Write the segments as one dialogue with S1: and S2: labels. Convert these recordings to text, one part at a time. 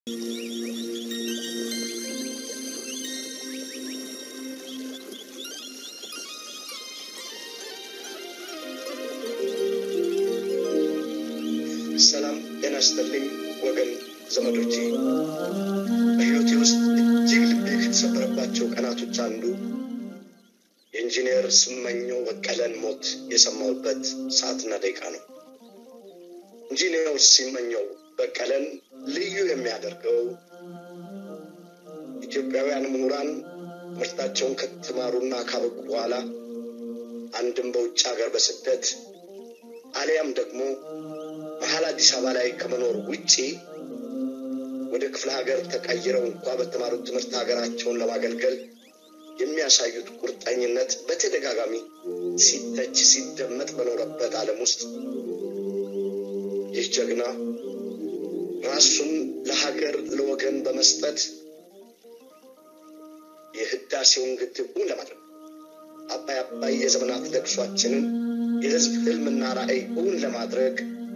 S1: ሰላም ጤና ይስጥልኝ ወገን ዘመዶቼ። በሕይወቴ ውስጥ እጅግ ልቤ ከተሰበረባቸው ቀናቶች አንዱ የኢንጂነር ስመኘው በቀለን ሞት የሰማሁበት ሰዓትና ደቂቃ ነው። ኢንጂነር ስመኘው በቀለን ልዩ የሚያደርገው ኢትዮጵያውያን ምሁራን ትምህርታቸውን ከተማሩና ካበቁ በኋላ አንድም በውጭ ሀገር በስደት አሊያም ደግሞ መሀል አዲስ አበባ ላይ ከመኖር ውጪ ወደ ክፍለ ሀገር ተቀይረው እንኳ በተማሩት ትምህርት ሀገራቸውን ለማገልገል የሚያሳዩት ቁርጠኝነት በተደጋጋሚ ሲተች ሲደመጥ በኖረበት ዓለም ውስጥ ይህ ጀግና ራሱን ለሀገር ለወገን በመስጠት የህዳሴውን ግድቡን ለማድረግ አባይ አባይ የዘመናት ለቅሷችንን የህዝብ ህልምና ራዕይ እውን ለማድረግ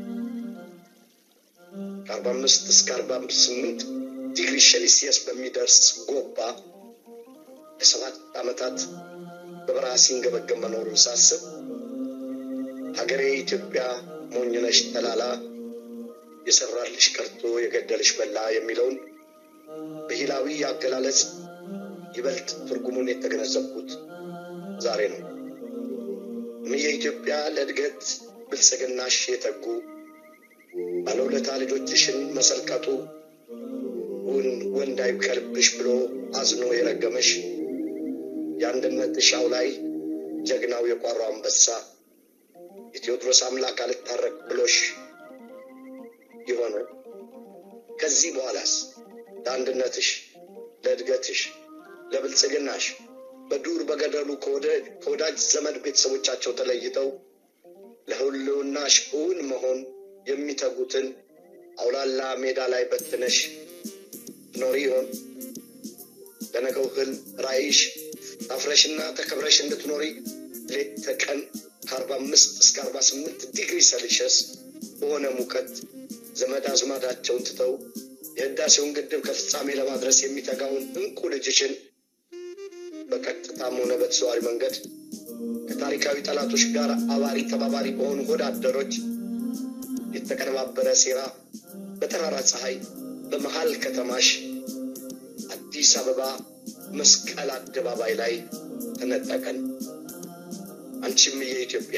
S1: ከአርባ አምስት እስከ አርባ ስምንት ዲግሪ ሴልሲየስ በሚደርስ ጎባ ለሰባት ዓመታት በበረሃ ሲንገበገብ መኖሩን ሳስብ ሀገሬ ኢትዮጵያ ሞኝነሽ ተላላ የሰራልሽ ቀርቶ የገደልሽ በላ የሚለውን ብሂላዊ አገላለጽ ይበልጥ ትርጉሙን የተገነዘብኩት ዛሬ ነው። እምዬ ኢትዮጵያ ለእድገት ብልጽግናሽ የተጉ ባለውለታ ልጆችሽን መሰልቀጡ እውን ወንድ አይብቀልብሽ ብሎ አዝኖ የረገመሽ የአንድነት እሻው ላይ ጀግናው የቋራው አንበሳ የቴዎድሮስ አምላክ አልታረቅ ብሎሽ የሆነ ከዚህ በኋላስ ለአንድነትሽ፣ ለእድገትሽ፣ ለብልጽግናሽ በዱር በገደሉ ከወዳጅ ዘመድ ቤተሰቦቻቸው ተለይተው ለህልውናሽ እውን መሆን የሚተጉትን አውላላ ሜዳ ላይ በትነሽ ትኖሪ ይሆን? ለነገው ህልም ራዕይሽ ታፍረሽና ተከብረሽ እንድትኖሪ ሌት ተቀን ከአርባ አምስት እስከ አርባ ስምንት ዲግሪ ሴልሺየስ በሆነ ሙቀት ዘመድ አዝማዳቸውን ትተው የህዳሴውን ግድብ ከፍጻሜ ለማድረስ የሚተጋውን እንቁ ልጅሽን በቀጥታም ሆነ በተዘዋዋሪ መንገድ ከታሪካዊ ጠላቶች ጋር አባሪ ተባባሪ በሆኑ ወዳደሮች የተቀነባበረ ሴራ በጠራራ ፀሐይ በመሃል ከተማሽ አዲስ አበባ መስቀል አደባባይ ላይ ተነጠቀን። አንቺም የኢትዮጵያ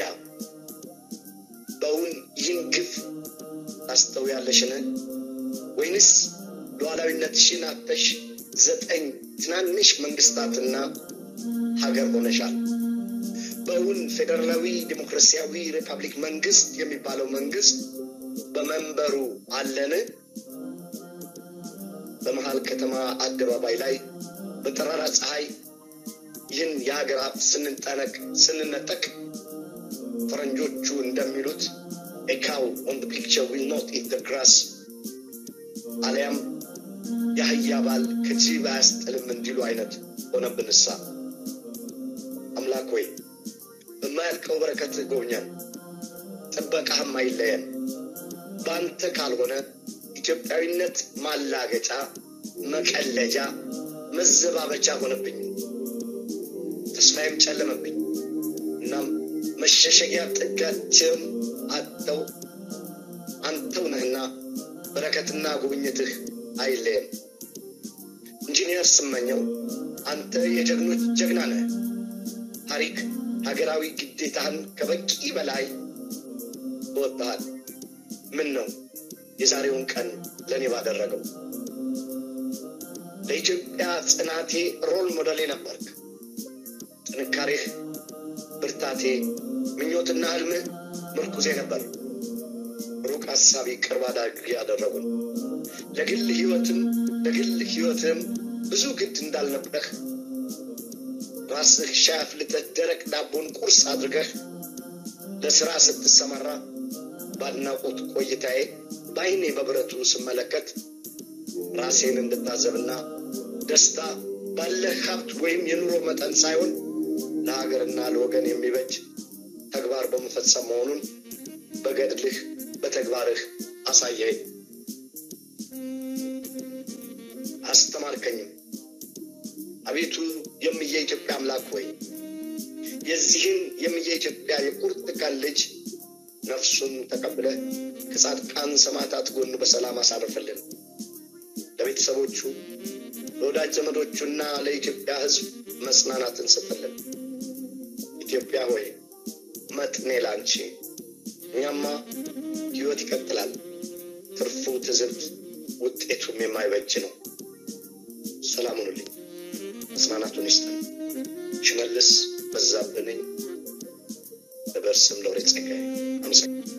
S1: በእውን ይህን ግፍ ታስተውያለሽን? ወይንስ ሉዓላዊነትሽን አጥተሽ ዘጠኝ ትናንሽ መንግስታትና ሀገር ሆነሻል? በእውን ፌዴራላዊ ዴሞክራሲያዊ ሪፐብሊክ መንግስት የሚባለው መንግስት በመንበሩ አለን? በመሃል ከተማ አደባባይ ላይ በጠራራ ፀሐይ ይህን የሀገር ሀብት ስንጠነቅ ስንነጠቅ ፈረንጆቹ እንደሚሉት ኤካው ኦን ፒክቸር ዊል ኖት ኢት ግራስ አሊያም የአህያ ባል ከጅብ አያስጥልም እንዲሉ አይነት ሆነብንሳ። አምላክ ሆይ በማያልቀው በረከት ጎብኘን፣ ጥበቃህም አይለየን። በአንተ ካልሆነ ኢትዮጵያዊነት ማላገጫ፣ መቀለጃ፣ መዘባበቻ ሆነብኝ። ተስፋዬም ጨለመብኝ። እናም መሸሸጊያ ጥጋቸውን አጥተው አንተው ነህና በረከትና ጉብኝትህ አይለየም። ኢንጂነር ስመኘው አንተ የጀግኖች ጀግና ነህ። ታሪክ ሀገራዊ ግዴታህን ከበቂ በላይ ተወጥተሃል። ምን ነው የዛሬውን ቀን ለእኔ ባደረገው። ለኢትዮጵያ ጽናቴ ሮል ሞዴሌ ነበርክ። ጥንካሬህ፣ ብርታቴ፣ ምኞትና ህልምህ ምርኩዜ ነበር። ሩቅ ሀሳቢ ቅርብ አዳጊ ያደረጉን ለግል ህይወትም ለግል ህይወትም ብዙ ግድ እንዳልነበረህ ራስህ ሻይ አፍልተህ ደረቅ ዳቦን ቁርስ አድርገህ ለስራ ስትሰማራ በአድናቆት ቆይታዬ በአይኔ በብረቱ ስመለከት ራሴን እንድታዘብና ደስታ ባለህ ሀብት ወይም የኑሮ መጠን ሳይሆን ለሀገርና ለወገን የሚበጅ ተግባር በመፈጸም መሆኑን በገድልህ በተግባርህ አሳየኝ። አስተማርከኝም። አቤቱ የምየ ኢትዮጵያ አምላክ ሆይ የዚህን የምየ ኢትዮጵያ የቁርጥ ቀን ልጅ ነፍሱን ተቀብለህ ከጻድቃን ሰማዕታት ጎን በሰላም አሳርፍልን። ለቤተሰቦቹ ለወዳጅ ዘመዶቹና ለኢትዮጵያ ሕዝብ መጽናናትን ስጥልን። ኢትዮጵያ ሆይ መጥኔ ላንቺ። እኛማ ሕይወት ይቀጥላል። ትርፉ ትዝብት፣ ውጤቱም የማይበጅ ነው። ሰላም ሁኑልኝ። መጽናናቱን ይስጠን። ሽመልስ በዛብህ ነኝ። በበርስም ለወሬ ጸጋዬ አመሰግናለሁ።